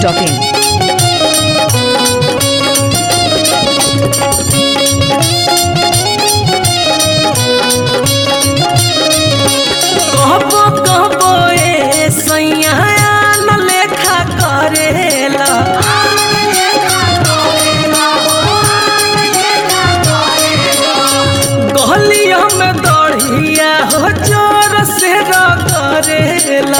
masti.in. कहबो कहबो ए सैया न लेखा करेला गलिया में दढ़िया हो जोर से करेला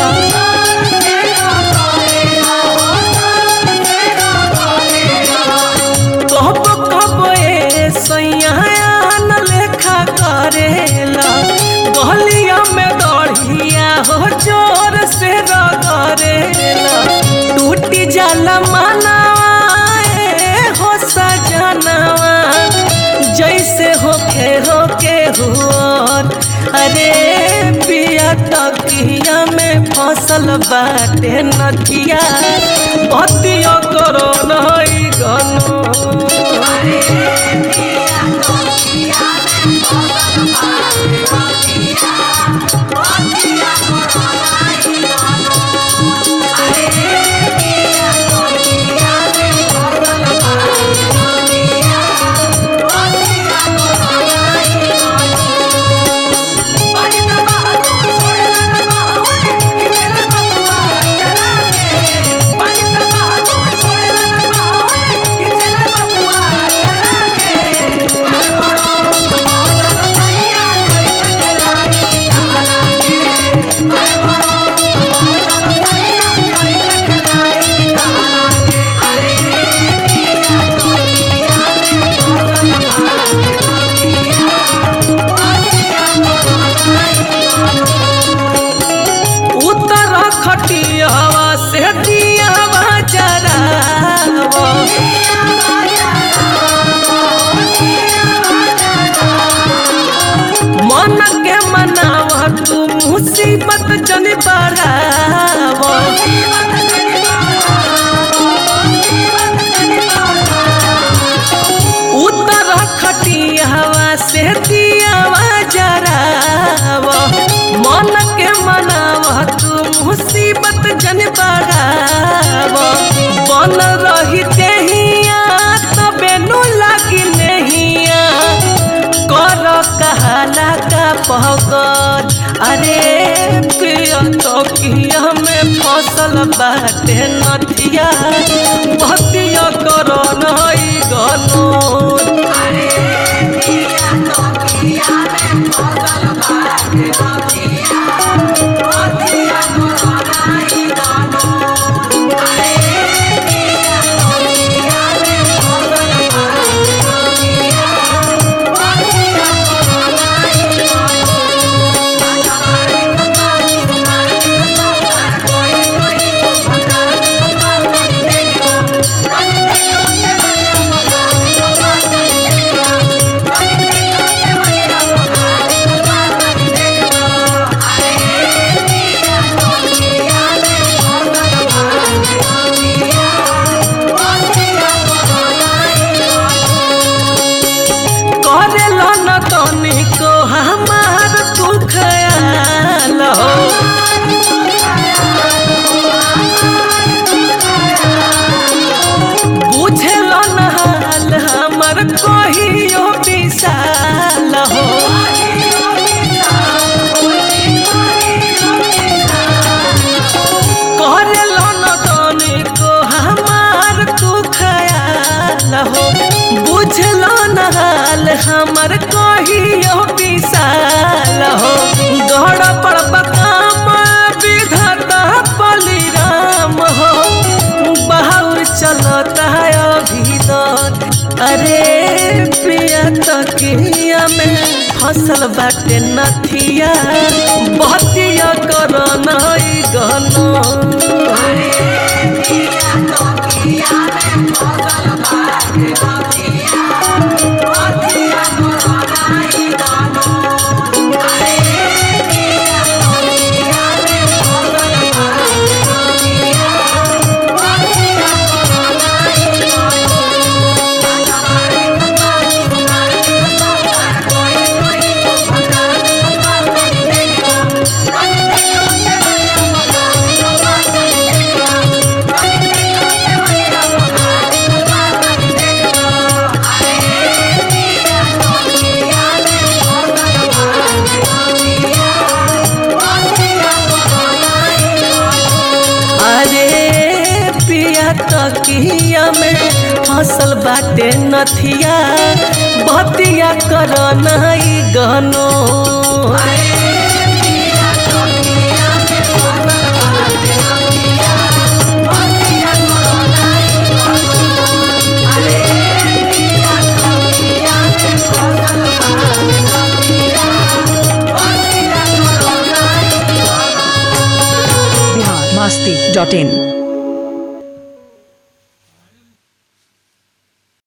कहबो कहबो ए सैया न लेखा करेला गलिया में दढ़िया हो जोर से करेला टूटी जाला मानवा ए हो सजनवा जैसे होके होके हुआर अरे पिया तकिया में फसल बाटे नदिया बतिया करो नहीं गनो उतर खटियावा से दियावा जरावा मन के मनावा तू मुसीबत जन बढ़ावा उतर खटियावा से दियावा जरावा मन के मनावा तू मुसीबत जन बढ़ावा बन रही देहिया तबे नु लागी नहिया कर कहाला का पहकर अरे पिया तो किया में फसल बाटे नथिया भतिया करो नहीं गनो करेला न तनिको हमार तू खयाल हो बुझेल न हाल हमर कहियो विशाल हो करेला न तनिको हमार तू खयाल हो बुझल न हाल हमर कहियो विशाल हो गढ़ पर बकाम विधता बलिराम हो बाहुर चलता है अभिदर अरे प्रिया तकिया में फसल बाटे नथिया बतिया कर नहीं गनो Thank you. फसल बाटे नथिया बतिया कर नहीं गनो Bihar masti.in.